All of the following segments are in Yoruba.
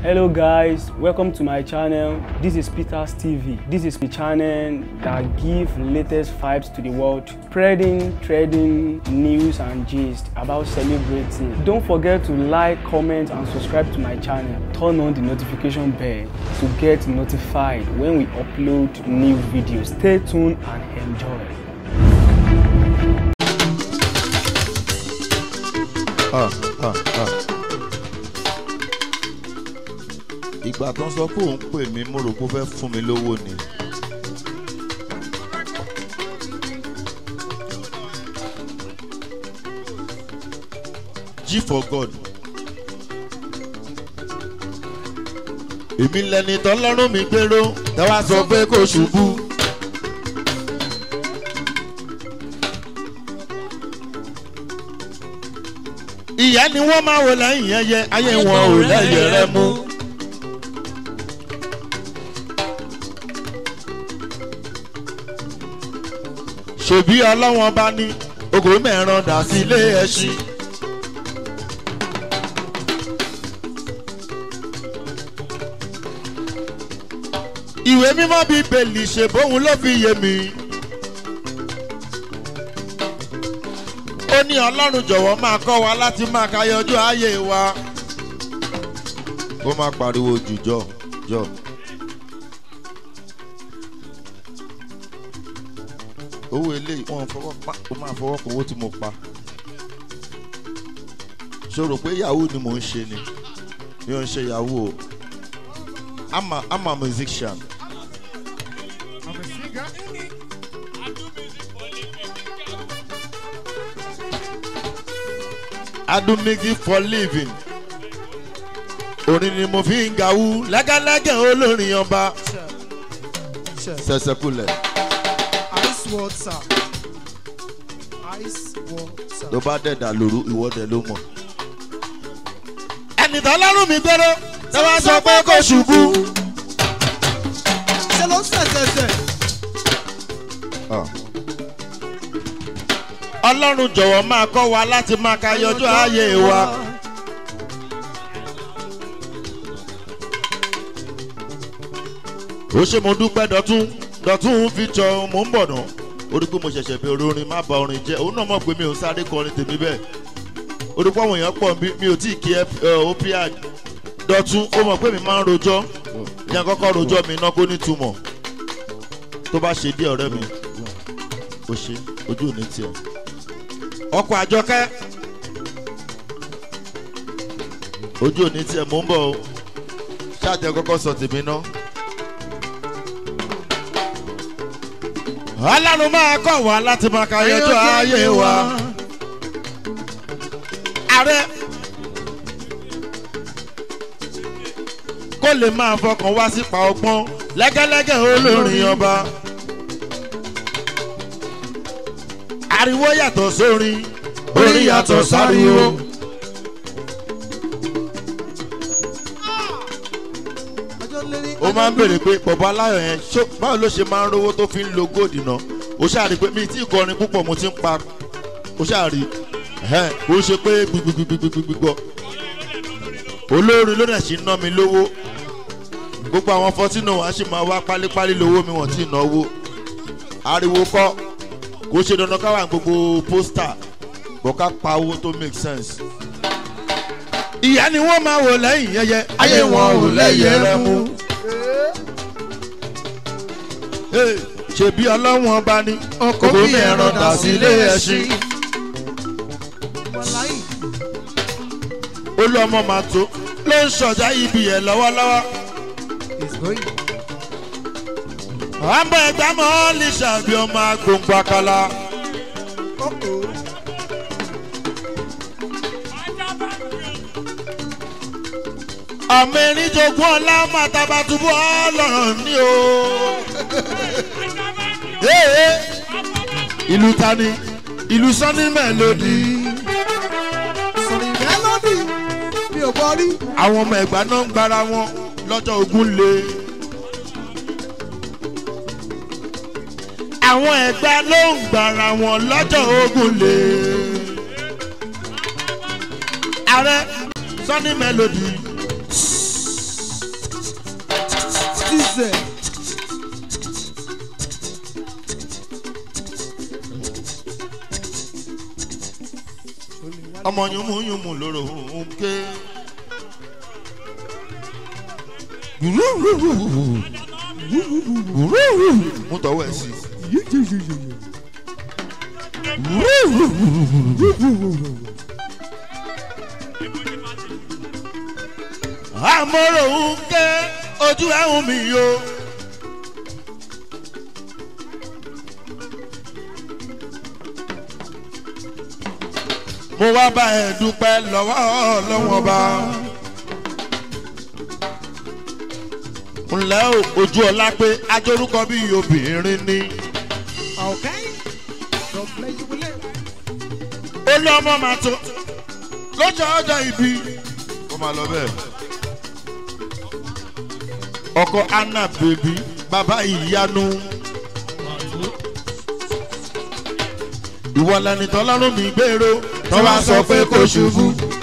Hello guys, welcome to my channel. This is Peters TV. This is the channel that give latest vibes to the world, spreading, trading, news and gist about celebrating. Don't forget to like, comment and subscribe to my channel. Turn on the notification bell to get notified when we upload new videos. Stay tuned and enjoy. Ah, ah, ah. ìgbà tó ń sọ pé òun pè mí mo rò pé ó fẹ́ fún mi lówó ni. G for God. èmi lẹni tọ́lọ́run mi gbèrò tẹ́wá sọ pé kò ṣubú. ìyá ni wọ́n máa wò lẹ́yìn ẹyẹ ayé wọn ò lẹ́yẹ rẹ mú. ṣèbí ọlọ́wọ́n bá ní ogò mẹ́ràn dà sí ilé ẹṣin. ìwé mímọ́ bíi bèlì ṣe bóun ló fi yé mi. ó ní ọlọ́run jọ̀wọ́ máa kọ́ wa láti máa kayọjú ayé wa. ó máa pariwo jù jọ jọ. owó eléyìí wọn fọwọ́ pa ó máa fọwọ́ kan owó tí mo pa. ṣòro pé yahoo ni mò ń ṣe ni mi ò ń ṣe yahoo o. I'm a, I'm a musician. I'm a singer. I do music for living. Orin ni mo fi ń gawú lágálágẹ̀ olórin ọba. Sẹ̀sẹ̀kulẹ̀ Ice water. Ice water. tó bá dẹ̀dà lóru ìwọ́dẹ ló mọ̀. Ẹni tó lọ́rùn mi gbẹ́rọ́ tó bá sọ pé kò ṣubú. Ṣé ló ń sẹ̀sẹ̀sẹ̀? Ọlọ́run jọ̀wọ́ máa kọ́ wa láti máa ka yọjú ayé wa. Ó ṣe mo dúpẹ́ dọ̀tún dọ̀tún fi jọ mò ń bọ̀ náà. Ó rí pé mo ṣẹ̀ṣẹ̀ bẹ̀rẹ̀ orin má ba orin jẹ́. Òun náà mọ̀ pé mi ò sáré kọrin tèmi bẹ́ẹ̀. Ó rí pé àwọn èèyàn pọ̀ bí mi ò tí ì kí opiad. Dọ̀tún ó mọ̀ pé mi máa ń rojọ́. Ìyẹn kọ́kọ́ rojọ́ mi iná kó nítumọ̀. Tó bá ṣe díẹ̀ ọ̀rẹ́ mi. Ó ṣe ojú ò ní tiẹ̀ ọkọ̀ àjọkẹ́ ojú òní tiẹ̀ mò ń bọ̀ o ṣáàtẹ̀ kọ́kọ́ sọ tèmi ná. ọlọ́run máa kọ̀ wá láti máa ka yọjọ́ ayé wa. ààrẹ kó lè máa fọkàn wá sípa ọgbọ́n lẹ́gẹ́lẹ́gẹ́ olórin ọba. ariwo yàtọ̀ sórin orin yàtọ̀ sáriwo. Ọjọ́ lérí. ó máa ń béèrè pé bọ̀bọ̀ aláyọ̀ yẹn ṣó báwo ló ṣe máa ń rówó tó fi ń lo góòdì náà ó ṣáà rí i pé mi tí ìkọrin púpọ̀ mo ti ń pa ó ṣáà rí i ó ṣe pé gbigbigbigbigbọ olórin ló dẹ̀ ṣe ń ná mi lówó gbogbo àwọn fọtínà wa ṣì máa wá pálípálí lówó mi wọ́n ti náwó ariwo kọ́ kò ṣe dandan ká wà ní gbogbo pósítà bọ́ ká pa owó tó make sense. ìyá ni wọ́n máa wò lẹ́yìn yẹyẹ ayé wọn ò lẹ́yẹ rẹ mú. Hey, ṣebí ọlọ́wọ́n bá ní kókó mi ẹran dà sí ilé ẹṣin. Wàláyì. ó lọ ọmọ màá tó ló ń ṣọjá ibi ẹ̀ lọ́wọ́lọ́wọ́. It's going. àbọ̀ ẹ̀gbá mọ́ ọ́ lè ṣàbí ọmọ agbóngbò àkàlà. Uh-oh. ọmọ erin jogún ọlá màtàbàtúbú ọlọ́run ní o. Ee, ìlú tani ìlú sọ́ni mẹ́lòdì. Sọ̀rọ̀ mélòdì. Mi ò gbọ́ rí. àwọn ọmọ ẹ̀gbá náà ń gbára wọn lọ́jọ́ ogun le. àwọn ẹ̀gbá ló ń gbára wọn lọ́jọ́ ogun le. ààrẹ sọ́ni mélòdì lẹ́sẹ̀. ọmọ yùmùyùmù lóró ń ké. mú tọwọ́ ẹ̀ sí. àmọ́rò ń ké ojú ẹ̀hún mi yó. mo wá bá ẹ dúpẹ́ lọ́wọ́ ọlọ́wọ́n bá. ńlẹ́ o ojú ọlá pé ajórúkọ bí obìnrin ni. Okay. God bless you with it. ó lé ọmọ màá tó lọ́jọ́ ọjọ́ ìbí. ó máa lọ bẹ́ẹ̀. ọkọ anna bèbí bàbá ìyanu. ìwọ lẹni tọ́lọ́run mi gbèrò tọ́ bá sọ pé kò ṣubú.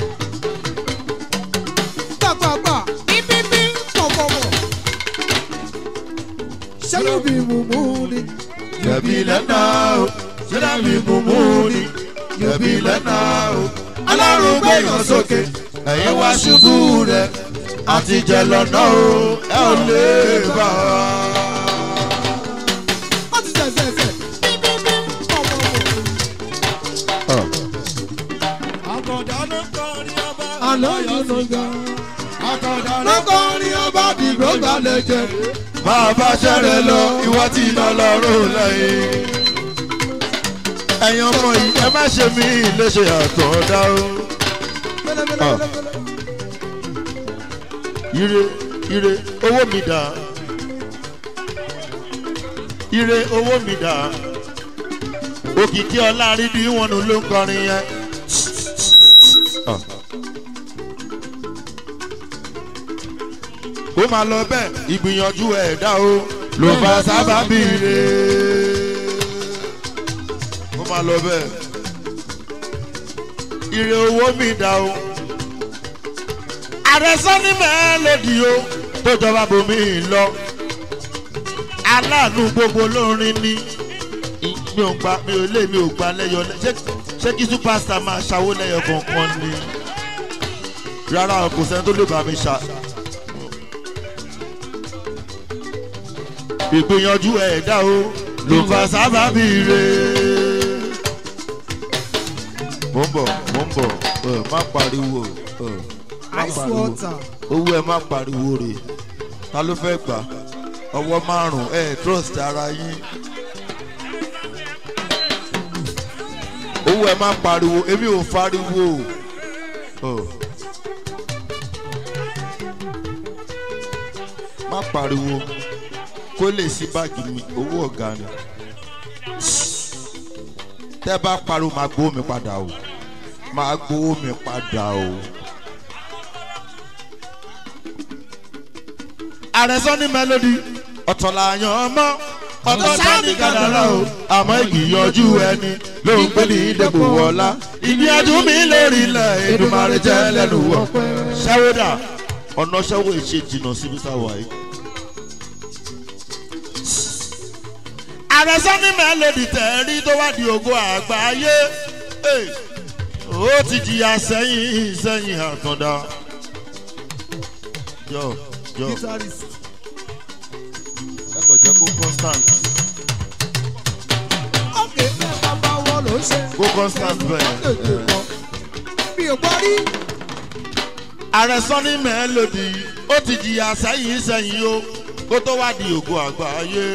Gbàgbàgbà. Bíbíbí. Pọ̀pọ̀pọ̀. Ṣé yóò bí mùmú ni? Yẹ̀bi lẹ́nà o, ṣẹlẹ̀ mi mùmú ni. Yẹ̀bi lẹ́nà o, alárùn gbẹ̀yàn sókè. Ẹ̀yin wá ṣubú rẹ̀, àti jẹ lọ́nà o, ẹ ò lè bá a. Wọ́n ti ṣẹ̀ ṣẹ̀ ṣẹ̀. Bíbíbí. Pọ̀pọ̀pọ̀. Àná yóò lọ gan. Lọ́kọ̀ọ́rin ọba dìgbò gbalẹ̀ jẹ. Máa bá ṣẹ́rẹ̀ lọ, ìwọ tí iná lọ́rùn lẹ́yìn. Ẹ̀yin ọmọ yìí, ẹ má ṣe mí léṣe àtọ̀dá o. Ire ire owó mi dà. Ire owó mi dà. Òkìkí ọlá rí bí wọn nù ló ń kọrin yẹn. Ó máa lọ bẹ́ẹ̀ ìgbìyànjú ẹ̀dá o ló bá sábà bí ire. Ó máa lọ bẹ́ẹ̀. Ire owó mi dà o ààrẹ sani mẹ́lẹ́dì o tó jọba bomi lọ aláàánú gbogbo olórin ni mi ò gba mi ò lé mi ò gba lẹ́yọ ṣé ṣé kí superstar máa ṣàwó lẹ́yọ kankan ni rárá kò sẹ́ni tó lè bá mi ṣá. ìgbìyànjú ẹ̀dá o ló fa sábàbí re. mo ń bọ̀ mo ń bọ̀ ẹ má pariwo. ẹ má Ice pariwo water. owó ẹ má pariwo rè ta ló fẹ́ gbà ọwọ́ márùn ẹ trust ara yín owó ẹ má pariwo èmi ò fariwo Oh. má pariwo kó lè sí báàgì mi owó ọ̀gá ni tẹ́ bá pariwo máa gbowó mi padà o máa gbowó mi padà o. àrẹ̀sọ́ ní mélòdì ọ̀tọ̀ làyàn ọmọ ọ̀tọ̀ sáni kàdàrà o àmọ́ ìgbìyànjú ẹni ló ń gbé ní ìdẹ́kù wọlá ìgbìyànjú mi lórí ilẹ̀ ìdùnmọ̀rẹ́ jẹ́ lẹ́nu wọ̀ ṣẹ́wódà ọ̀nà ṣẹ́wó ìṣe jìnnà síbi táwa yìí. àrẹ̀sọ́ ní mélòdì tẹ̀rí tó wá di ògo àgbáyé Hey, ó ti jìyà sẹ́yìn sẹ́yìn àtọ̀dá. Yo, yo Guitarist. ẹ kò jẹ́ kó constant Ọ̀kẹ́ fẹ́ bàbá wọn ló ṣe. kó constant bẹ́ẹ̀. Mi ò gbọ́ rí. ààrẹ sanni mẹ́lòdì ó ti jìyà sẹ́yìn sẹ́yìn o kó tó wá di ògo àgbáyé.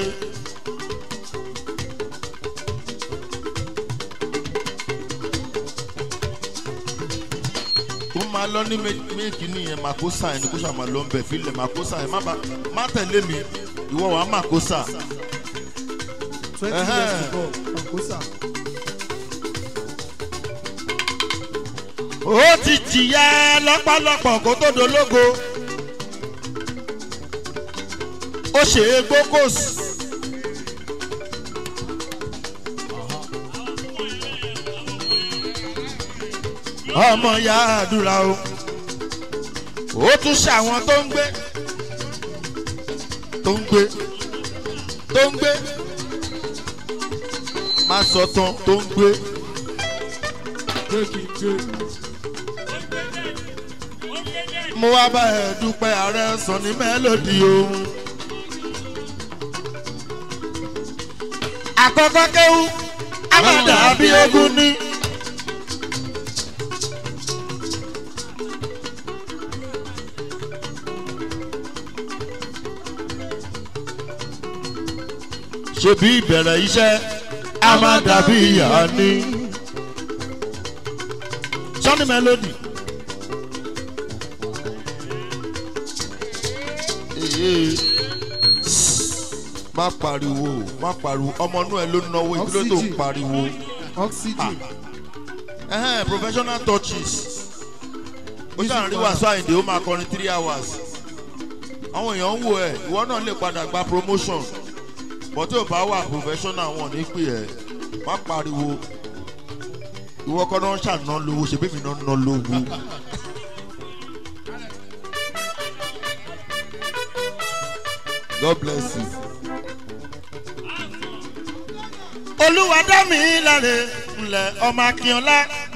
ó máa lọ ní méjì nìyẹn màkósà ẹni kó ṣàmà ló ń bẹ̀ fílẹ̀ màkósà ẹ má ba- má tẹ̀lé mi ìwọ wàá màkósà. twenty Ẹhẹ́. years ago Angosa. ó ti jìyà lọ́pọ̀lọpọ̀ kó tó dológo ó ṣe é gbókòsì. ọmọ ya àdúrà o ó tún ṣàwọn tó ń gbé tó ń gbé tó ń gbé má sọ tán tó ń gbé mo wá bá ẹ dúpẹ́ ààrẹ sàn ní mélòdì ohun. àkọ́kọ́ kéwú a máa dàbí ogun ní. ṣebí ìbẹ̀rẹ̀ iṣẹ́ a máa dàbí ìyá ní. sọ́ni mélòdì. Ee, má pariwo má pariwo ọmọ inú ẹ ló náwó ìdílé tó ń Oxygen. pariwo oxygen Ẹhẹ́n, professional touches ó ṣàn rí wàásù àyìndé ó máa kọrin three hours àwọn èèyàn ń wò ẹ ìwọ náà lè padà gba promotion bọ́ tí ò bá wà professional wọn ní pè ẹ́ má pariwo ìwọ kọ́ náà ṣàná lówó ṣe bẹ́ẹ̀ mi náà ná lówó. God bless you. olúwa dá mi láre ńlẹ̀ ọmọ akínọlá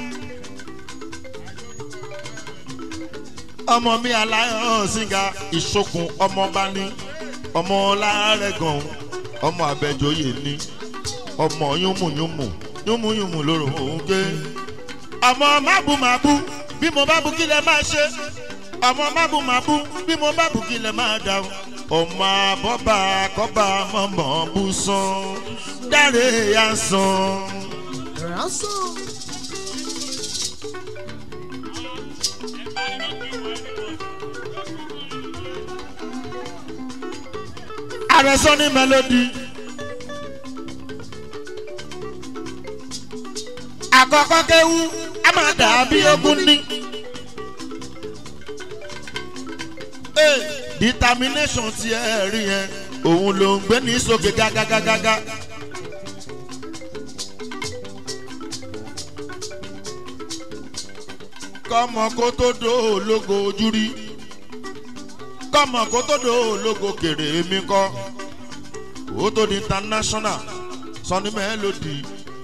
ọmọ mi aláyọ̀ sínga ìṣokùn ọmọọba ní ọmọ ọlárẹ̀gàn ọmọ abẹ́jọyè ní ọmọ yúnmùyúnmù yúnmùyúnmù lóró òun ké ọmọ mábùmábù bí mo bá bu kí lẹ máa ṣe ọmọ mábùmábù bí mo bá bu kí lẹ máa dáhùn ọmọ àbọ̀bà kọ́bà mọ̀mọ́ bú sán dáre yá sán. ransom àrẹ̀sọ ní mélòdì. àkọ́kọ́ kéwú a máa dàbí ogun ní. Hey, determination ti ẹ rí yẹn òun ló ń gbé ní sókè gágágágágá. kọ́mọ kó tó dó ológo ojú rí kọ́mọ kó tó dó ológo kèrè mi kọ́ ó tó di international sọni mélòdì.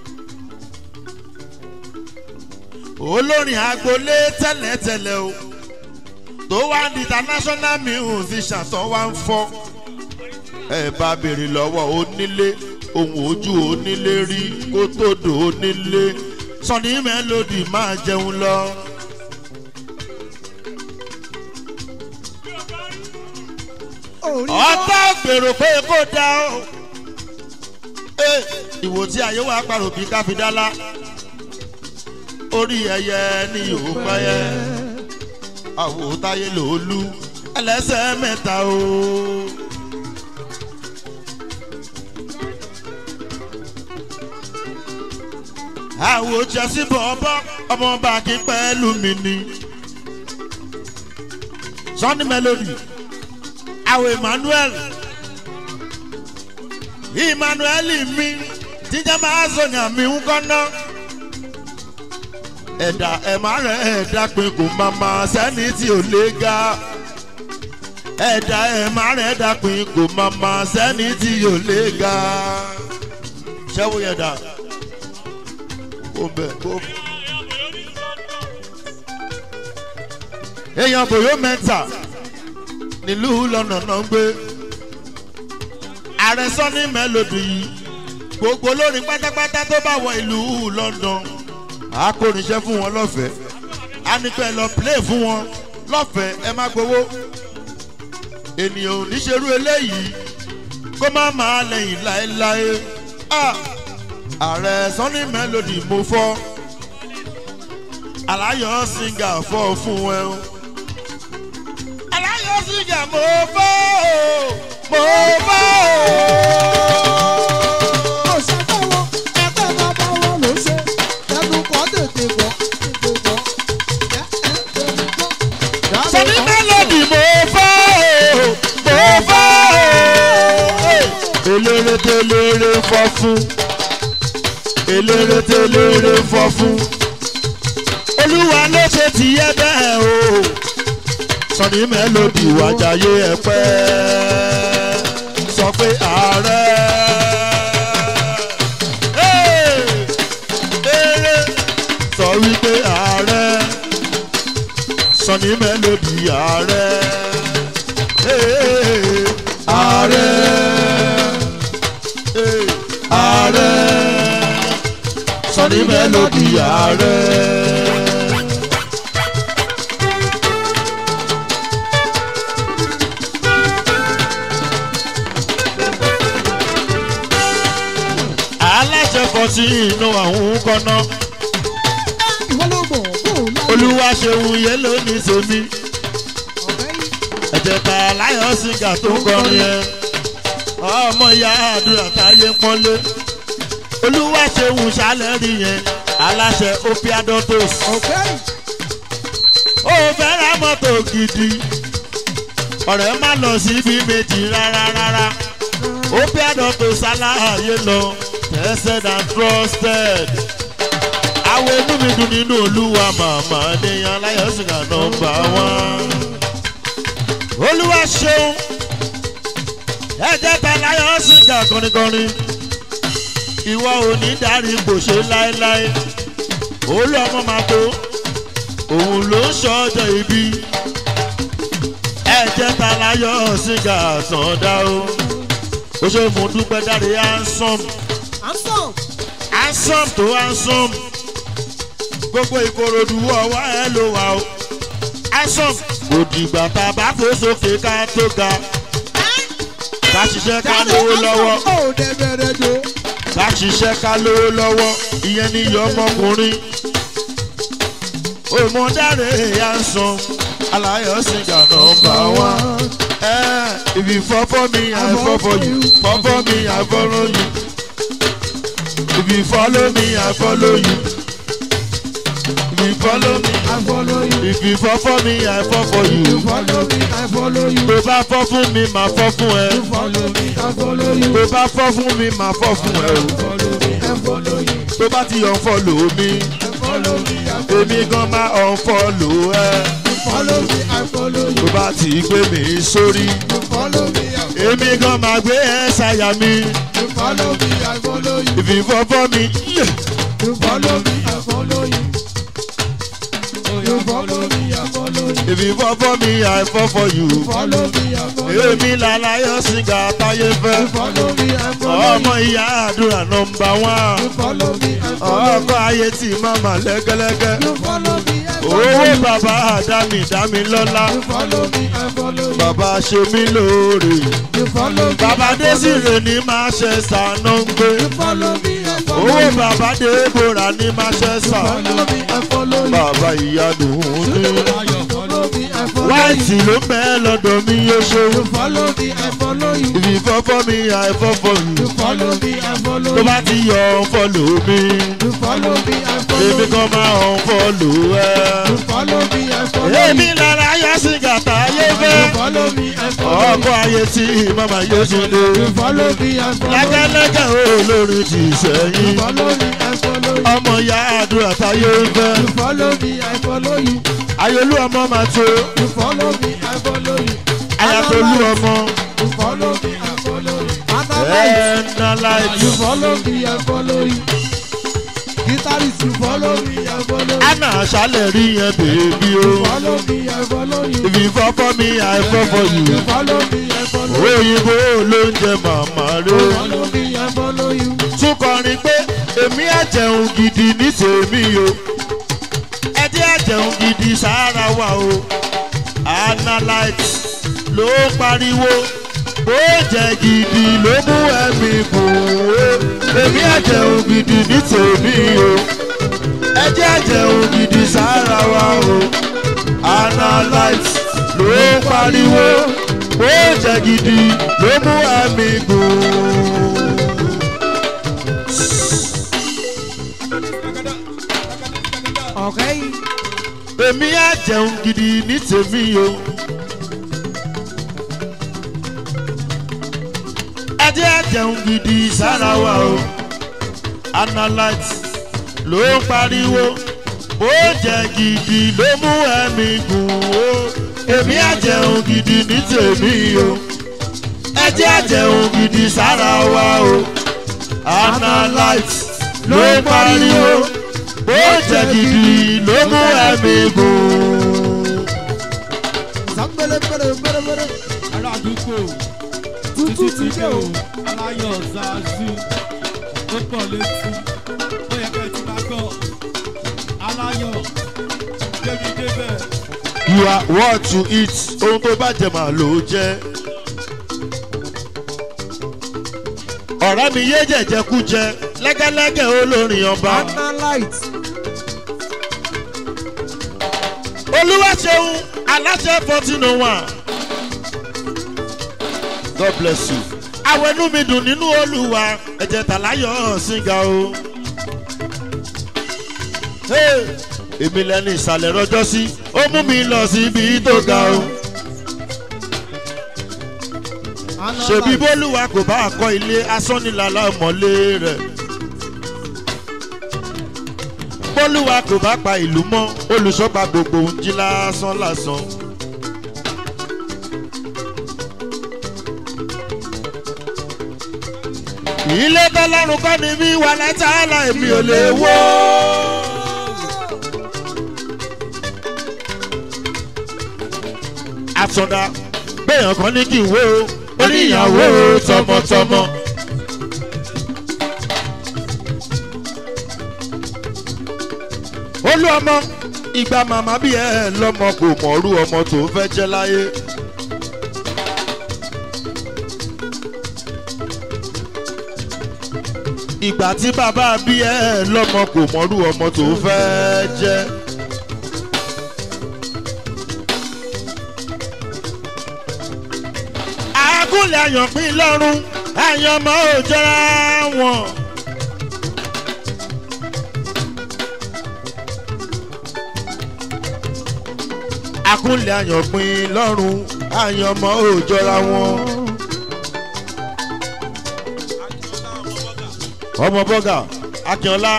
olórin agboolé tẹ́lẹ̀tẹ́lẹ̀ o tó wá di international musician tó wá ń fọ́ ẹ bá béèrè lọ́wọ́ onílé ohun ojú onílé rí kó tó dò onílé sọni mélòdì máa jẹun lọ. orí ọ̀tá gbèrò pé kó dá o. Ẹ, ìwò tí ayé wa parò bí káfíńdálá orí ẹyẹ ni yóò pẹ́yẹ àwòtáyé lòólú ẹlẹ́sẹ̀ mẹ́ta o. àwò jẹ́sí bọ̀ọ̀bọ̀ ọmọọba kí pẹ́ẹ́lú mi ni sunny melody àwò emmanuel emmanuel mi jíjẹ́ máa sọ̀yàn mi ń kọ́ná ẹ̀dá ẹ̀má rẹ̀ ẹ̀dá pin kò máa ma sẹ́ni tí ò lè ga ẹ̀dá ẹ̀má rẹ̀ ẹ̀dá pin kò máa ma sẹ́ni tí ò lè ga ṣẹ́wó yẹn dà kó bẹ̀ kó. èèyàn bòyó mẹ́ta nílùú lọ́nà náà ń gbé ààrẹ sọ́ni mélòdì yìí gbogbo olórin pátápátá tó bá wọ ìlú london a kò níṣẹ́ fún wọn lọ́fẹ̀ẹ́ a ní pẹ́ lọ play fún wọn lọ́fẹ̀ẹ́ ẹ má gbowó ènìyàn ò ní ṣerú eléyìí kó má máa lẹ́yìn láéláé Ah! ààrẹ sọ́ni mélòdì mo fọ́ aláyọ̀ singa fọ́ fún ẹ o aláyọ̀ singa mo fọ́ o mo fọ́ o. kò ṣàbẹ̀wò ẹgbẹ́ bàbá wọn ló ṣe ẹnu kọ́ tètè bọ̀ tètè bọ̀ ẹ ẹ tètè bọ̀. sọ́ni mélòdì mo fọ́ o mo fọ́ o. eléré téléré fọ́ fún eléré téléré fọ́ fún olúwa ló ṣe tìyẹ bẹ́ẹ̀ o sọ́ni mélòdì wájàyé ẹ pẹ́. pé ààrẹ. Hey! Eré sọ wípé ààrẹ. Sọ̀ni mélòdì ààrẹ. Hey! Ààrẹ. Hey! Ààrẹ. Sọ̀ni mélòdì ààrẹ. aláṣẹ kan sí inú àwọn kọ́nà ìwọ ló mọ̀ kó o láyé. olúwa ṣeun yẹn ló ní sèmi ọ̀rẹ́ yìí ẹ̀jẹ̀ ta láyọ̀ sìgá tó ń kọrin yẹn ọmọ ìyá àdúrà táyé ń pọ́nlé olúwa ṣeun ṣàlẹ́rì yẹn aláṣẹ opiadotos ọ̀rẹ́ yìí ó fẹ́ ra mọ́tò gidi ọ̀rẹ́ má lọ síbi méjì rárá rárá opiadotos aláàyè lọ tested and trusted àwọn inú mi dùn nínú olúwa màmá níyan aláyọ̀sìnkà nọmba wán olúwa ṣeun ẹ̀jẹ̀ ta láyọ̀sìnkà kọ́nikọ́ni ìwọ ò ní dárí kò ṣe láéláé olú ọmọ máa tó òun ló ń ṣọjọ́ ibi ẹ̀jẹ̀ ta láyọ̀sìnkà sàndá o ó ṣe fún dúpẹ́ dáre handsome handsome handsome tó handsome gbogbo ìkòròdú ọwọ́ ẹ ló wà o handsome kò dìgbà tá a bá fò sókè ká tó ga ká ṣiṣẹ́ ká lówó lọ́wọ́ ó dẹ̀ bẹ̀rẹ̀ jò. ká ṣiṣẹ́ ká lówó lọ́wọ́ ìyẹn ní iyọ̀ ọmọkùnrin òmùdáre handsome aláyọ̀ sìgá nọmba wán. Eh, if you fall for me, I fall for you. Fall for me, I follow you. If you follow me, I follow you. If you follow me, I follow you. if you fall for me, I fall for You you. follow me, I follow you. Tó bá fọ́ fún mi, màá fọ́ fún ẹ. You follow me, I follow you. Tó bá fọ́ fún mi, màá fọ́ fún ẹ. o. Follow me, I follow you. Tó bá ti yàn fọ́lò mi, Follow me, I follow èmi gan máa ọ̀ fọ́lò ẹ. you. Follow me, I follow Tó you. bá ti gbé mi sórí, Follow me, I follow èmi gan máa gbé ẹ ṣàyà mi. you. Follow me, I follow you. If you fall for me, yeah. You follow me, I follow you. You follow me, I follow you. If you fall for me, I fall for you. Follow me, I follow you. Èmi làlàyọ̀ sìgá táyé fẹ́. You follow me, I follow Ọmọ you. ìyá àdúrà nọmba wán. You follow me, I follow Ọkọ ayé tí màmá lẹ́gẹ́lẹ́gẹ́. you. You follow me, I follow Owó you. bàbá àdámì dámì lọ́lá. You follow me, I follow you. Bàbá ṣe mí lóore. You follow me, Bàbá I follow you. Désìrè ní Manchester ló ń gbé. You follow me, I follow Owó you. bàbá Débora ní Manchester. Follow me, I follow you. Bàbá ìyanu ní. Follow me, I follow you. Wáìtì ló ń bẹ́ lọ́dọ̀ mi yóò ṣe. You follow me, I follow you. If you fall for me, I fall for you. You follow me, I follow tó you. bá ti yọ fọlù mi You follow me, I follow èmi you. kan máa ń fọlù ẹ. You follow me, I follow èmi you. lára yá sí gàtà ayé You fẹ́. follow me, I follow you. ọkọ ayé tí màmá yóò ṣe lé. You follow me, I follow you. lẹ́gẹ́lẹ́gẹ́ olórí ti You sẹ́yìn. follow me, I follow you. ọmọ ìyá àdúrà táyé fẹ́. You follow me, I follow you. ayolú ọmọ máa tó. You follow me, I follow you. ayatolú ọmọ. You follow me, I follow you. Analyze. ẹ̀ẹ́nà láìpẹ́. You follow me, I follow you. Guitarist, you follow me, I follow you. àná àṣálẹ̀ rí yẹn bèbí o. Follow me, I follow you. if you fall for me I fall for you. You follow me, I follow you. òyìnbó ló ń jẹ màmá rẹ. Follow me, I follow you. tún kọrin pé èmi àjẹun gidi ní tèmi o ẹdí àjẹun gidi sára wa o analyte ló pariwo bó jẹ gidi ló mú ẹmí kù o èmi àjẹun gidi ní tèmi o ẹdí àjẹun gidi sára wa o analyte ló pariwo bó jẹ gidi ló mú ẹmí kù o. Okay. èmi á jẹun gidi ní tèmi o. ẹdí á jẹun gidi sára wa o. analyte ló ń pariwo bó jẹ gidi ló mú ẹ̀mí gùn o. èmi á jẹun gidi ní tèmi o. ẹ jẹ́ àjẹun gidi sára wa o analyte ló ń pariwo bó jẹ gidi ló mú ẹ̀mí gùn. sàmbélé péré péré péré. aládùúgbò tútù títí ti ti dé dé o. o aláyọ̀ zazu ó pọ̀ létí ó yẹ kẹ́ ẹ ti máa gbọ́ aláyọ̀ débi débẹ̀ you are what you eat ohun tó bá jẹ màá ló jẹ. ọ̀rẹ́ mi yé jẹ̀jẹ̀kújẹ lẹ́gẹ́lẹ́gẹ́ olórin ọba. analyte. olúwaṣeun aláṣẹ fourteen oh one. god bless you. àwọn inú mi dùn nínú olúwa ẹ̀jẹ̀ tàláyọ̀ ṣìngà o. Hey, èmi lẹni ìsàlẹ̀ rọjọ́ sí ó mú mi lọ sí ibi tó ga o. ṣèbí bólúwa kò bá kọ́ ilé asánilàlà mọ́lé rẹ̀. bólúwa kò bá pa ìlú mọ́ olùṣọ́gba gbogbo ń jí lásán lásán. ilé tọ́lọ́run kọ́ ni mí wà látàlá èmi ò lè wó. àtúndà gbẹ̀yàn kan ní kí n wó o oníyàwó tọmọtọmọ. olú ọmọ ìgbà màmá bí ẹ lọmọ kò mọ̀ọ́rú ọmọ tó fẹ́ jẹ́ láyé. ìgbà tí bàbá bí ẹ lọmọ kò mọ̀ọ́rú ọmọ tó fẹ́ jẹ́. àgúnlẹ̀ àyànpín lọ́rùn àyànmọ́ ò jọra wọn. àkúnlẹ̀ àyànpín lọ́rùn àyànmọ́ ò jọra wọn. ọmọ bọ́gà akínọlá.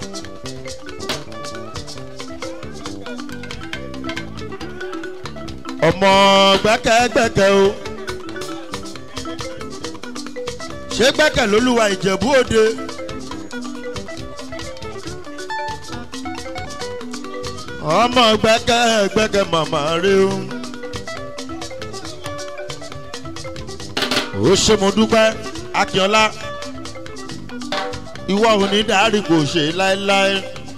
ọmọ gbẹ́kẹ́gbẹ́kẹ́ o. ṣé gbẹ́kẹ̀ lólúwa ìjẹ̀bú òde. ọmọ gbẹ́kẹ̀ gbẹ́kẹ̀ màmá rí o. ó ṣe mo dúpẹ́ akínọlá ìwọ ò ní dárí kò ṣe láéláé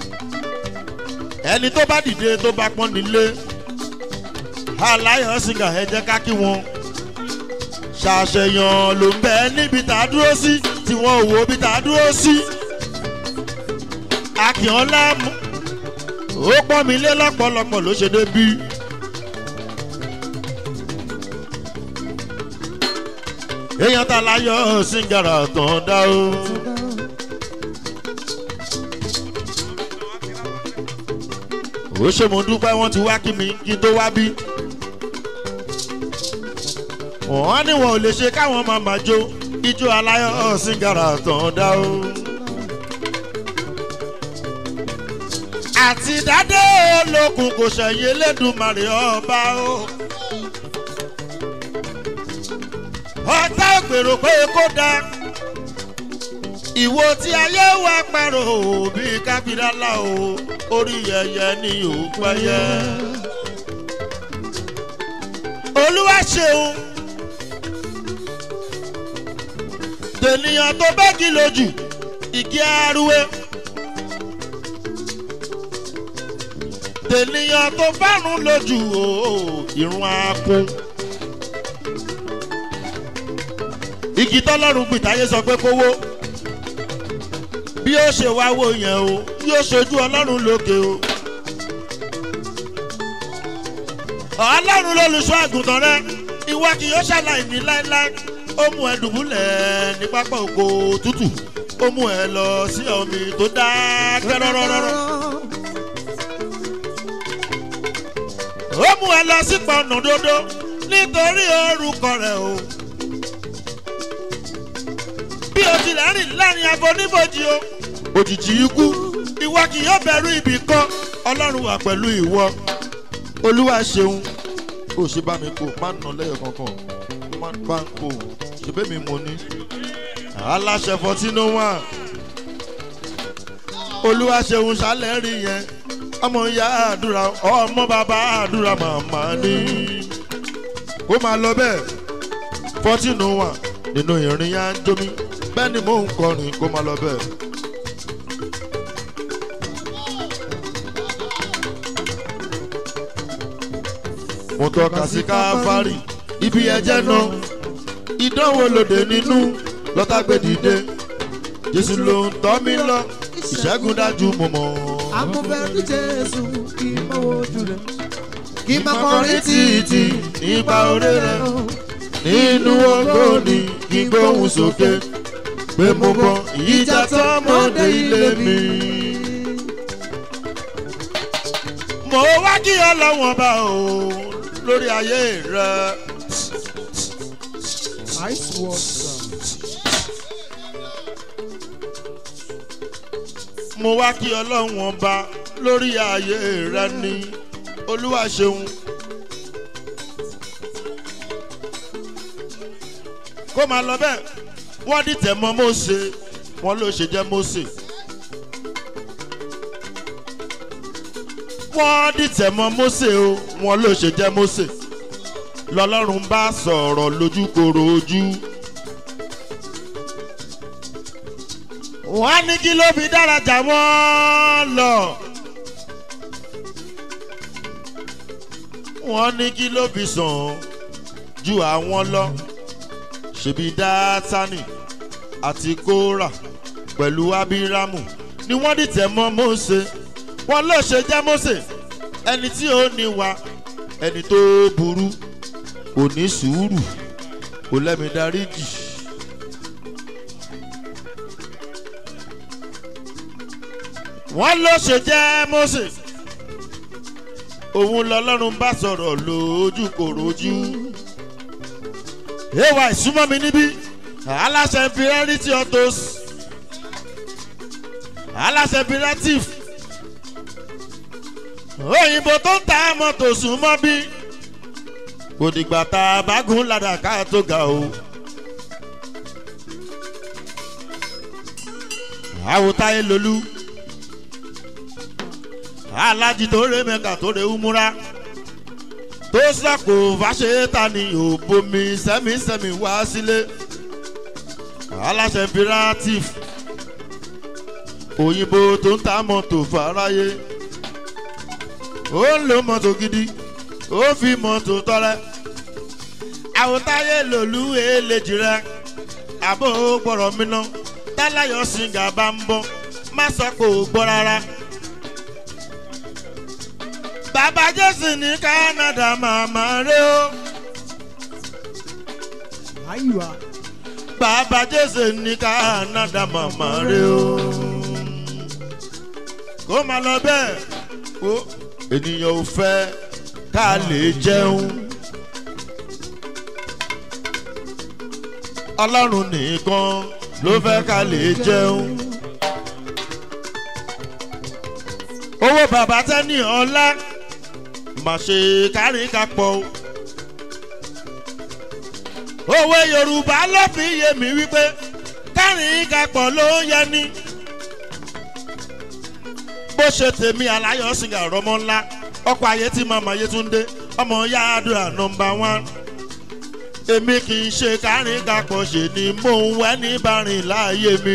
ẹni tó bá dìde tó bá pọ́n nílé aláyọ̀ sìgá ẹ jẹ́ ká kí wọn ṣàṣeyàn ló ń bẹ níbi tá a dúró sí tí wọn ò wo bí tá a dúró sí. akínọ́lá ó pọ́n mi lé lọ́pọ̀lọpọ̀ ló ṣe débí. èèyàn ta láyọ̀ síngàrà tán dá o. ó ṣe mo dúpẹ́ wọ́n ti wá kí mi kí n tó wá bí wọ́n ní wọn ò lè ṣe káwọn máa máa jó ijó aláyọ̀ síngàrà tán dá o. àti dádé olókun kò ṣẹ̀yìn elédùnmarè ọba o. ọ̀tá ògbèrò pé kó dá ìwo tí ayé wa pẹ̀rọ bí kábírálà o orí yẹyẹ ni ò pẹ́yẹ. olúwa ṣeun. tènìyàn tó bẹ́ẹ̀gì lójú ìkí arúwé tènìyàn tó fárun lójú ooo ìrún akun igi tọ́lọ́run gbìtáyé sọ pé kówó bí ó ṣe wá wò yẹn o yóò ṣojú ọlọ́run lókè o ọlọ́run lólùṣọ́ àgùntàn rẹ ìwọ kì yóò ṣàlàyé ní láéláé ó mú ẹ dùbúlẹ̀ ní pápá oko tútù ó mú ẹ lọ sí omi tó dákẹ́ rọ́rọ́rọ́rọ́ ó mú ẹ lọ sí pọnà dodo nítorí orúkọ rẹ o bí o tilẹ̀ rìn láàrin aboníbojì o òjijì ikú ìwọ kì yóò bẹ̀rù ibì kan ọlọ́run wà pẹ̀lú ìwọ olúwa ṣeun ó ṣe bá mi kó má nà lẹ́yọ̀ kankan má bá ń kó ṣùgbọ́n mi mo ní aláṣẹ fourteen oh one olúwa ṣeun ṣálẹ̀ rí yẹn ọmọ ìyá àdúrà ọmọ bàbá àdúrà màmá ní kó máa lọ bẹ́ẹ̀ fourteen oh one nínú ìrìn yá ń jómi bẹ́ẹ̀ ni mò ń kọrin kó máa lọ bẹ́ẹ̀. mo tọ́ka sí káfárì ibi ẹ̀jẹ̀ náà ìdánwò lòdì nínú lọ́tàgbé dìde jésù ló ń tọ́ mi lọ ìṣẹ́gun dájú mo mọ̀. amúfẹ́ ní jésù kí n mọ ojú rẹ̀ kí n máa kọrin kọrin títí nípa oore rẹ̀ nínú ògo ni kí n gbóhùn sókè pé mo mọ ìjà tọmọdé ilé mi. mo wá kí ọlọ́wọ́n bá o lórí ayé rẹ̀. ice water. mo wá kí ọlọ́run ọba lórí ààyè rẹ ní olúwa ṣeun. kó máa lọ bẹ́ẹ̀ wọ́n dìtẹ̀ mọ́ mose wọ́n ló ṣe jẹ́ mose. wọ́n dìtẹ̀ mọ́ mose o wọ́n ló ṣe jẹ́ mose. lọ́lọ́run bá sọ̀rọ̀ lójúkoro ojú. wọ́n á ní kí ló fi dára jà wọ́n lọ. wọ́n ní kí ló fi sàn ju àwọn lọ. ṣèbí dátánì àti kóra pẹ̀lú abiramu ni wọ́n dìtẹ̀ mọ́ mose wọ́n ló ṣe jẹ́ mose ẹni tí ó ní wa ẹni tó burú kò ní sùúrù kò lẹ́mi darí jì. wọ́n ló ṣe jẹ́ mose òun lọlọ́run bá sọ̀rọ̀ lójú kòròjú. ewa ìsúnmọ́ mi níbí aláṣẹ imperiality autos aláṣẹ imperative òyìnbó tó ń ta mọ́tò súnmọ́ bí kò dìgbà tá a bá gún ládàá ká tó ga o. àwòtáyé lolú alájí tó ré mẹ́ka tó ré umura tó sàkó fàṣetà ní òbomi sẹ́mísẹ́mí wá sílé aláṣẹ imperative òyìnbó tó ń ta mọ́tò fàráyé ó ń lo mọ́tò gidi ó fi mọ́tò tọrẹ àwòtáyé lòlú èlejì rẹ àbò gbọ́rọ̀ mi ná táláyọ̀ sìngà bá ń bọ́ má sọ kò gbọ́ rárá bàbá jésù ní canada màmá rẹ o Ayiwa. bàbá jésù ní canada màmá rẹ o kó máa lọ bẹ́ẹ̀ o ènìyàn ò fẹ́ ká lè jẹun ọlọ́run nìkan ló fẹ́ ká lè jẹun. owó bàbá tẹ́ni ọlá má ṣe kárí kápọ̀ o. òwe yorùbá ló fi yé mi wípé kárí kápọ̀ ló ń yẹ ni. bó ṣe tèmi aláyọ̀ sìgá rọmọ ńlá ọkọ̀ ayé tí màmá yétúndé ọmọ yáàdúrà nọmba wán. èmi kì í ṣe kárí kápọ̀ ṣe ni mò ń wẹ́ ní bàrìn láàyè mi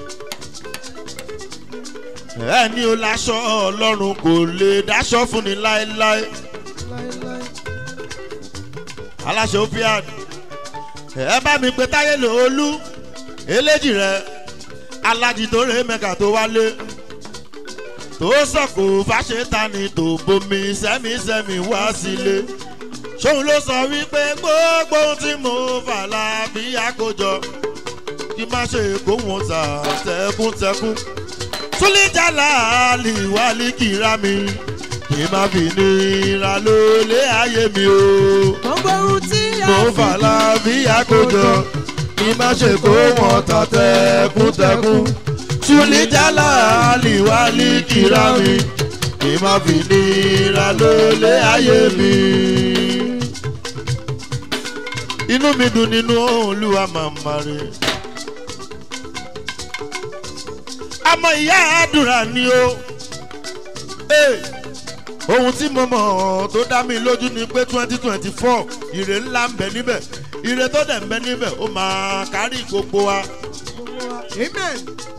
ẹni o láṣọ ọlọ́run kò lè dáṣọ fún ni láéláé Láíláí. aláṣẹ opiad ẹ bá mi pe táyé lòólú eléjì rẹ alájì tó rè mẹ́ka tó wálé tó sọ̀kò fàṣetani tó bomi sẹ́mísẹ́mí wá sílé ṣóun ló sọ wípé gbogbo ohun tí mo fà láàbí àkójọ kí má ṣe kó wọn tà tẹkùntẹkùn túlíjàlá àlìwálì kìra mi kì í má fi nira lólé ayé mi o. Gbogbo ohun tí a mo fà láàbí àkójọ kí má ṣe kó wọn tà tẹkùntẹkùn. túlíjàlá àlìwálì kìra mi kì í má fi nira lólé ayé mi. inú mi dùn nínú olúwa màmá rẹ̀. àmọ́ ìyá àdúrà ni o. Hey ohun tí mo mọ̀ tó dá mi lójú ni pé twenty twenty four ire ńlá ń bẹ níbẹ̀ ire tó dẹ̀ ń bẹ níbẹ̀ ó máa kárí gbogbo wa. amen.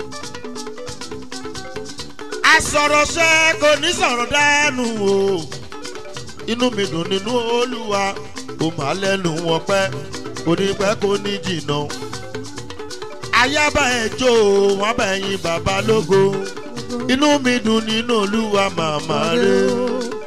asọ̀rọ̀ṣẹ́ kò ní sọ̀rọ̀ dánù o inú mi dùn nínú olúwa ó máa lẹ́nu wọn pẹ́ kò ní pẹ́ kò ní jìnnà ayábà ẹ̀ jó wọn bẹ̀ yín bàbá lógo inú mi dùn nínú olúwa màmá rẹ̀.